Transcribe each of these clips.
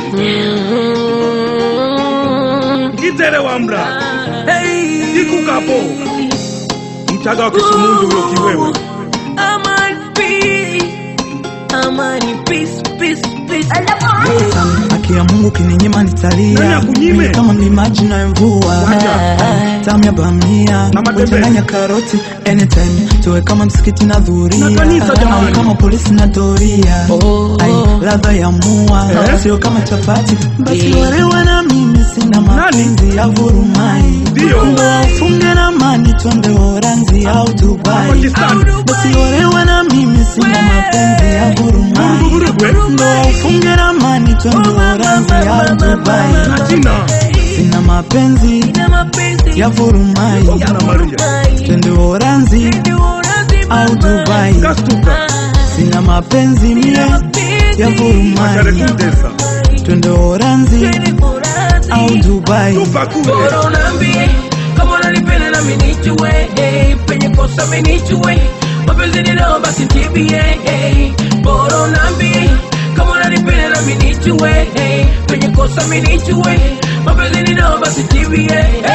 Kitere wambra ikukapo mchaga wa kisumundu huyo kiwewe Haki ya Mungu kininyima Nani nitalia, akunyime? Mimi kama mlimaji na mvua, Wacha. tamu ya bamia Na matembele. uchanganya karoti, anytime tuwe kama msikiti na dhuria, Na kanisa jamani. au kama polisi na doria, ai ladha ya mua Eh? sio kama chapati, basi warewa na mimi sina mapenzi ya vurumai, Ndio. Ndoa ufunge na mani twende Uholanzi au Dubai, Pakistan. basi warewa na mimi sina mapenzi ya vurumai Mvurugwe Ndoa ufunge na mani twende Uholanzi au Dubai, na China sina mapenzi ya vurumai, na Maria twende Uholanzi au Dubai, kastuka sina mapenzi mie ya Mashare vurumai, kundesa twende Uholanzi au Dubai. tupakule Bora unaambie kama unanipenda na mimi nijue eh, penye kosa mimi nijue mapenzi ni roho basi tibie eh, bora unaambie kama unanipenda na mimi nijue eh, penye kosa mimi nijue mapenzi ni roho basi tibie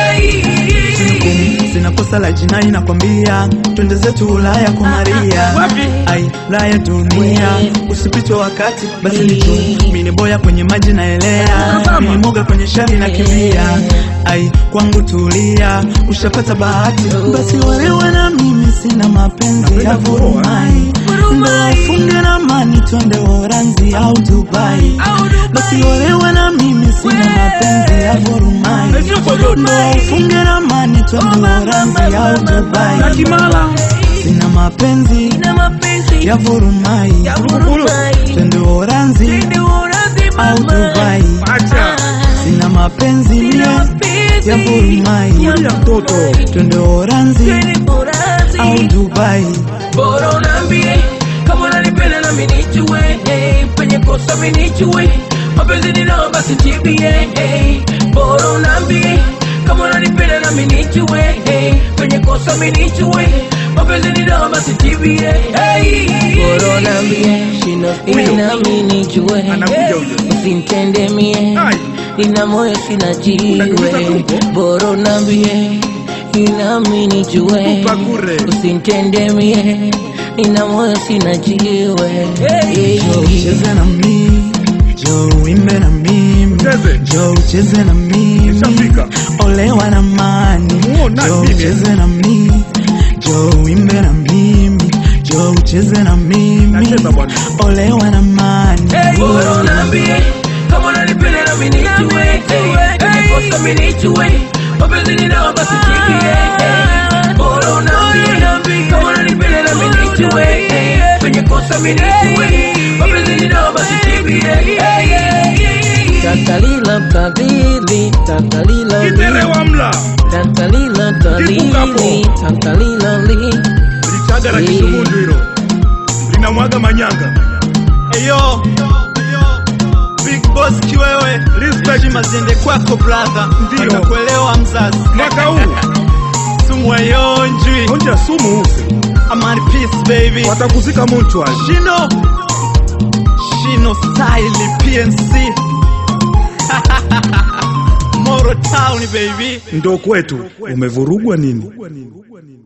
eh, sina kosa la jinai nakwambia, twende zetu Ulaya kwa Maria. Wapi? Ai, Ulaya dunia, usipitwe wakati basi nitu mini boya kwenye maji naelea, Tazama. mini moga kwenye shari na kimbia. Ai, kwangu tulia, ushapata bahati basi walewa na mimi sina mapenzi ya Napenda kuoa. vurumai, ndoa ufunge na mani twende Uholanzi au Dubai, basi walewa na mimi sina mapenzi ya vurumai Sio kojote Ndoa ufunge na mani twende Uholanzi au na Dubai, Kimala sina mapenzi na mapenzi ya vurumai, ya vurumai twende Uholanzi Twende Uholanzi, au mama. Dubai, acha sina mapenzi mie Mapenzi ya vurumai, kulia mtoto twende Uholanzi Twende Uholanzi. au Dubai, bora unaambie kama unanipenda na mimi nijue eh, penye kosa mimi nijue mapenzi ni roho basi tibie eh, bora unaambie kama unanipenda na mimi nijue eh, penye kosa mimi nijue mapenzi ni roho basi tibie eh, bora unaambie Huyo. na mimi nijue Anakuja huyo. usintende mie Ai. ina moyo sina jiwe Unagusa tumbo? bora unaambie inami nijue Tupakure. usintende mie ina moyo sina jiwe njoo ucheze na mimi, njoo uimbe na mimi, Cheze. njoo ucheze na mimi, Nishafika. olewa na mani, Muona njoo mimi. ucheze na mimi, njoo uimbe na mimi, njoo ucheze na mimi, Nacheza bwana. olewa na mani. bora unaambie kama unanipenda na mimi nijue nimekosa mimi nijue mapenzi ni dawa basi tibie bora unaambie kama unanipenda na mimi nijue penye kosa mimi nijue mapenzi ni dawa basi tibie takalila kadili takalila Kitere wamla takalila Kikukapo. takalila li lichaga la kisumundu hilo linamwaga manyanga Eyo, Big Boss kiwewe, Respect. heshima ziende kwako brother, Ndio. nakuelewa mzazi, mwaka huu sumu ayonjwi, onja sumu use amani peace baby, watakuzika mochwali Shino, Shino style PNC, Moro Town baby. ndo kwetu umevurugwa nini